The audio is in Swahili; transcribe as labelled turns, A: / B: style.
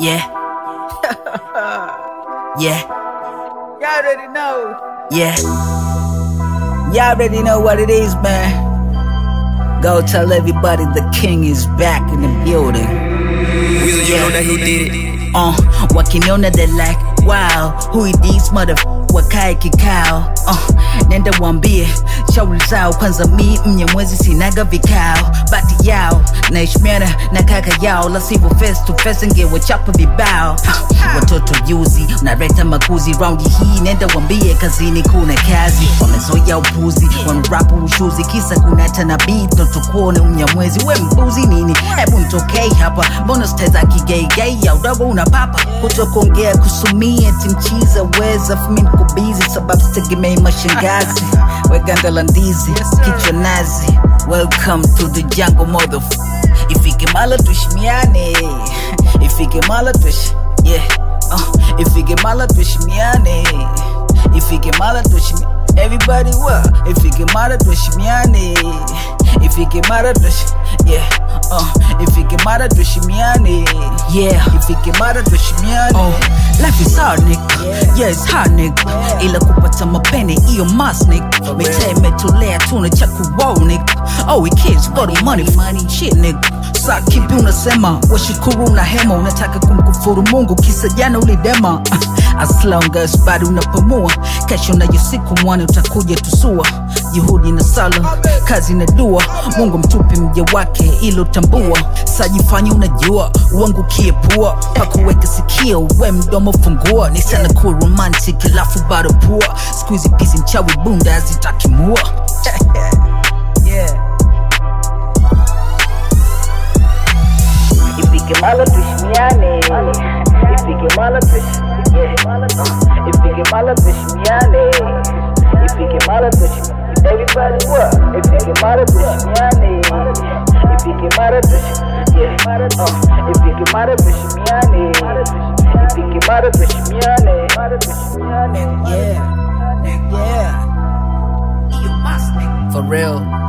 A: Yeah. yeah.
B: Y'all already know.
A: Yeah. Y'all already know what it is, man. Go tell everybody the king is back in the building.
C: Weezy, you know that who did it.
A: Uh, wakiniona they like, wow, who is this mother wakae kikao uh, nenda wambie shauri zao kwanza mi mnyamwezi sinaga vikao bati yao naheshimiana na kaka yao la sivyo face to face ngewachapa vibao uh, watoto juzi unaleta makuzi raundi hii nenda wambie kazini kuna kazi wamezoya upuzi wanarapu ushuzi kisa kuna tanabii totukuone mnyamwezi we mbuzi nini hebu ntokei hapa mbona steza kigeigei ya udogo unapapa kutokuongea kusumia timchiza weza fumi bizi sababu sitegemei mashangazi weganda la ndizi kichwa nazi welcome to the jungle mother ifike mala tushimiane ifike mala tush yeah uh, ifike mala tushimiane ifike mala tushimi everybody what ifike mala tushimiane ifike mala tush yeah uh, ifike mara tushimiane yeah ifike mara tushimiane oh, life is hard nigga yeah, yeah it's hard nigga ila kupata mapene iyo mas nigga mitaa imetolea tuna cha kuroll nigga oh we kids got the money money shit nigga saa kipi unasema washukuru una hema unataka kumkufuru mungu kisa jana ulidema as long as bado unapumua kesho nayo siku mwana utakuja tusua juhudi na sala kazi na dua mungu mtupi mja wake ilo tambua sajifanya unajua wangu kiepua pakuweka sikio we mdomo fungua ni sana kuwa romantic alafu bado pua skuizi pisi mchawi bunda zitakimua yeah. ifike mala tushimiane ifike mala tush yeah. uh, ifike mala tushimiane ifike mala tush everybody what ifike mala tushimiane ifike mala tush yeah. uh, ifike mala tushimiane ifike mala tushimiane yeah yeah for real